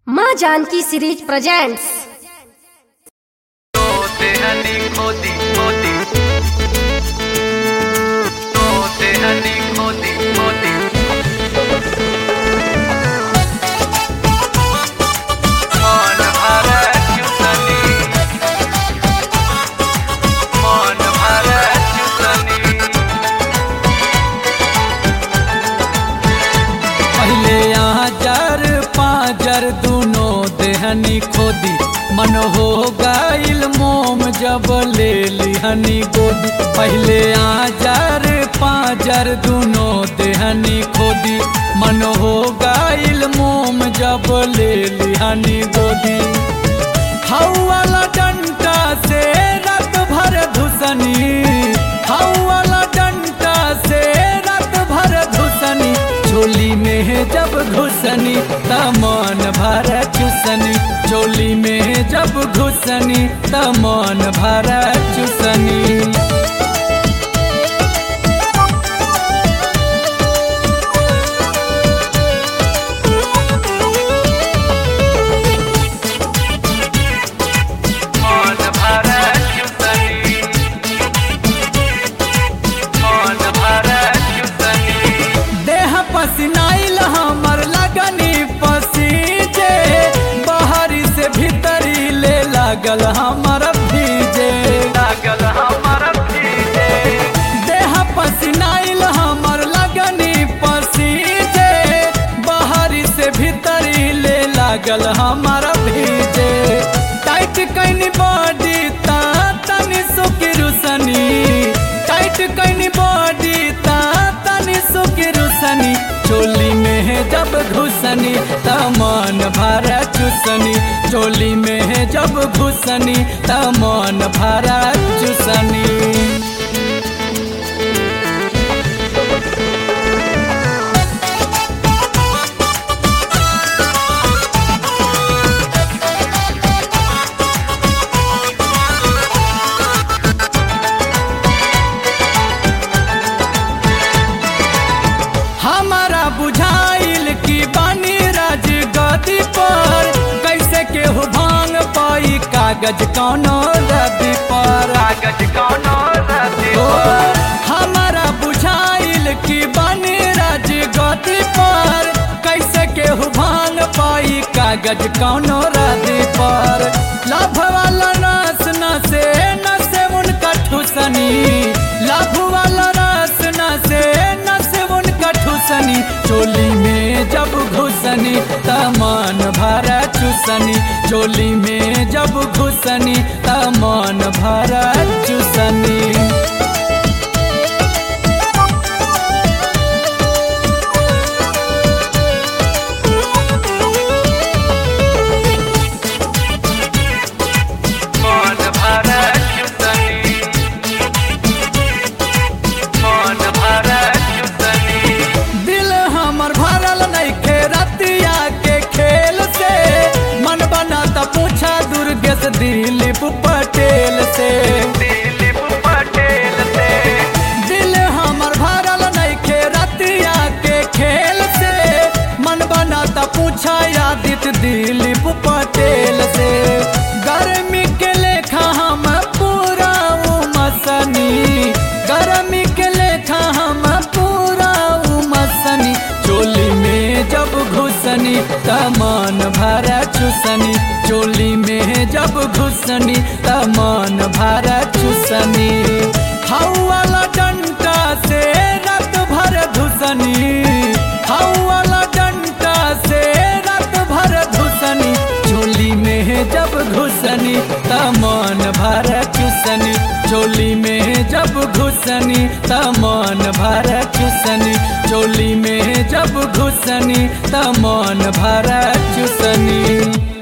माँ Janaki series presents होते हनी खोदी खोदी होते हनी खोदी खोदी मन भरत चुसनी मन भरत चुसनी पहले यहाँ जर पाजर दुनो देहनी खोदी मन हो गईल मोम जब ले लिहनी गोदी पहले यहाँ जर पाजर दुनो देहनी खोदी मन हो गईल मोम जब ले लिहनी गोदी हऊ वाला डंटा से रात भर धुसनी हऊ वाला डंटा से रात भर धुसनी चोली में जब घुसनी तमन भर चुसनी चोली में जब घुसनी तमन भर चुसनी मन भरत चुसनी मन भरत चुसनी देह पसिनाइल हमर लगनी पसीजे बाहरी से भीतरी ले लागल हमर भीजे लागल हमर भीजे देह पसिनाइल हमर लगनी पसीजे बाहरी से भीतरी ले लागल हमर भीजे टाइट कैनी बॉडी ता तनी सुकी रुसनी टाइट कैनी बॉडी ता तनी सुकी रुसनी चोली में जब घुसनी तमन भरा चुसनी चोली में जब घुसनी तमन भरा चुसनी हमारा बुझाइल की बानी राज गति पर कैसे केहू भांग पाई कागज कौनो रदी पर कागज कौनो रते ओ, हमारा बुझाइल की बानी राज गति पर कैसे केहू भांग पाई कागज कौनो रदी पर लाभ वाला नास नसे नसे उनका ठुसनी लाभ वाला नास नसे नसे उनका ठुसनी चोली में जब घुसनी तमान भरा चुसनी चोली में जब घुसनी तमान भरा चुसनी मन भरत चुसनी मन भरत चुसनी दिल हमर भरल नइखे रतिया के खेल से मन बनाता पूछा दुर्गेश दिलीप पटेल से दिलीप पटेल से दिल हमर भरल नइखे रतिया के खेल से मन बनाता पूछा आदित्य दिलीप पटेल से गर्मी के लेखा हम पूरा उमसनी गर्मी के लेखा हम पूरा उमसनी चोली में जब घुसनी तमान भरा चुसनी चोली में जब घुसनी तमान भरा चुसनी हऊ वाला डंटा से रात भर धुसनी हऊ वाला डंटा से रात भर धुसनी चोली में जब घुसनी तमान भर चुसनी चोली में जब घुसनी तमान भर चुसनी चोली में जब घुसनी तमान भर चुसनी